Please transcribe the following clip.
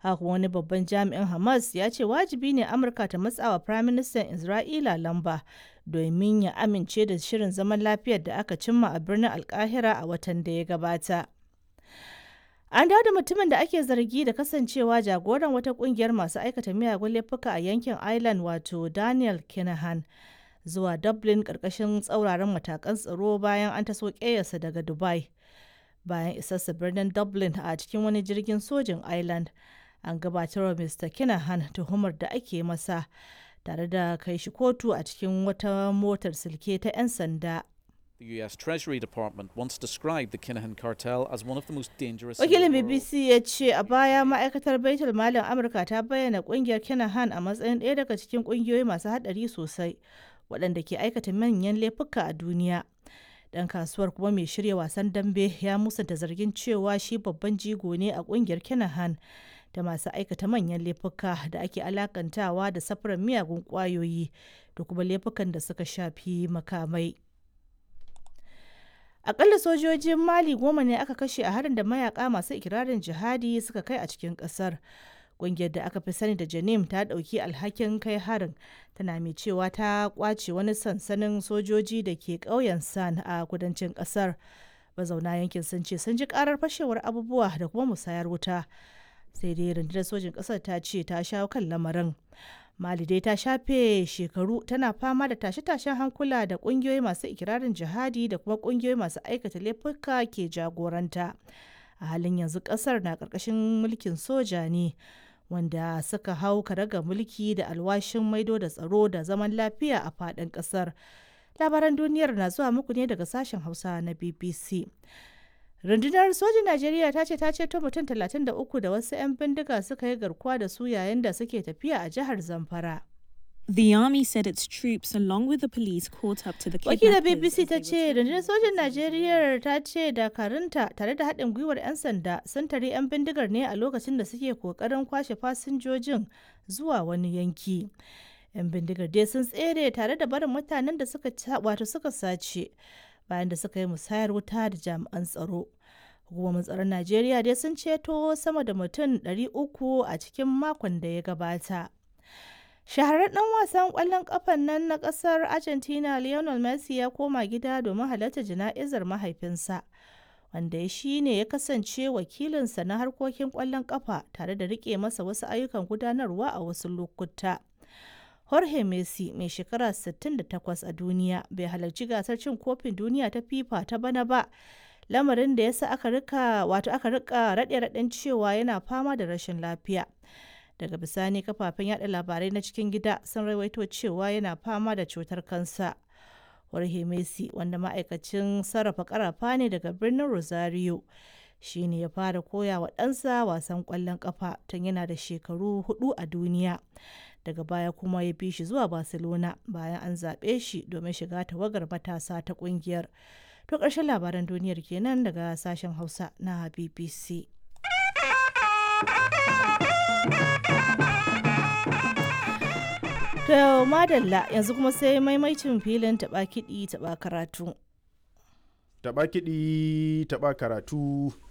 haka wani babban jami'in hamas ya ce wajibi ne amurka ta matsawa firaministan isra'ila lamba domin ya amince da shirin zaman lafiyar da aka cimma a birnin alkahira a watan da ya gabata an dawo da mutumin da ake zargi da kasancewa jagoran wata kungiyar masu aikata miyagun laifuka a yankin ireland wato daniel kinahan zuwa dublin karkashin tsauraran matakan tsaro bayan an taso ƙeyarsa daga dubai bayan isarsa birnin dublin a cikin wani jirgin sojin ireland an gabatar wa mr kinahan tuhumar da ake masa tare da kai shi kotu a cikin wata motar silke ta 'yan sanda The US Treasury Department once described the Kinahan cartel as one of the most dangerous. wakilin bbc ya ce a baya ma'aikatar baitul malin amurka ta bayyana kungiyar kinahan a matsayin ɗaya daga cikin kungiyoyi masu haɗari sosai waɗanda ke aikata manyan laifuka a duniya dan kasuwar kuma mai shirya wasan dambe ya musanta zargin cewa shi babban jigo ne a kungiyar kinahan da masu aikata manyan laifuka da ake alakantawa da safarar miyagun kwayoyi da kuma laifukan da suka shafi makamai akalla sojojin mali goma ne aka kashe a harin da mayaka masu ikirarin jihadi suka kai a cikin kasar ƙungiyar da aka fi sani da janim ta ɗauki alhakin kai harin tana mai cewa ta kwace wani sansanin sojoji da ke ƙauyen san a kudancin ƙasar mazauna yankin sun ce sun ji ƙarar fashewar abubuwa da kuma musayar wuta sai dai rundunar sojin ƙasar ta ce ta shawo kan lamarin mali dai ta shafe shekaru tana fama da tashe-tashen hankula da ƙungiyoyi masu ikirarin jihadi da kuma ƙungiyoyi masu aikata laifuka ke jagoranta a halin yanzu ƙasar na ƙarƙashin mulkin soja ne wanda suka hau karaga mulki da alwashin maido da tsaro da zaman lafiya a faɗin ƙasar labaran duniyar na zuwa muku ne daga sashen hausa na bbc rundunar sojin najeriya ta ce ta ceto mutum 33 da wasu 'yan bindiga suka yi garkuwa da su yayin da suke tafiya a jihar zamfara The army said its troops, along with the police, caught up to the wakilar kidnappers. bbc as ta they ce were rundunar sojin najeriya ta ce dakarunta tare da haɗin gwiwar 'yan sanda sun tare 'yan bindigar ne a lokacin da suke kokarin kwashe fasinjojin zuwa wani yanki 'yan bindigar dai sun tsere tare da barin mutanen da suka ca- wato suka sace bayan da suka yi musayar wuta da jami'an tsaro hukumomin tsaron najeriya dai sun ceto sama da mutum 300 a cikin makon da ya gabata shahararren dan wasan kwallon kafan nan na kasar argentina lionel messi ya koma gida domin halarta jana'izar mahaifinsa wanda ya shi ne ya kasance wakilinsa na harkokin kwallon kafa tare da rike masa wasu ayyukan gudanarwa a wasu lokuta jorge messi mai shekara 68 a duniya bai halarci gasar cin kofin duniya ta fifa ta bana ba lamarin da ya sa aka rika wato aka rika raɗe-raɗen cewa yana fama da rashin lafiya daga bisani kafafen yada labarai na cikin gida sun rawaito cewa yana fama da cutar kansa Jorge Messi wanda ma'aikacin sarrafa karafa ne daga birnin Rosario shi ne ya fara koya wa ɗansa wasan ƙwallon ƙafa tun yana da shekaru hudu a duniya daga baya kuma ya bi shi zuwa Barcelona bayan an zaɓe shi domin shiga tawagar matasa ta ƙungiyar. To ƙarshen labaran duniyar kenan daga sashen Hausa na BBC. To madalla yanzu kuma sai maimaicin filin taɓa kiɗi taɓa karatu. Taɓa kiɗi taɓa karatu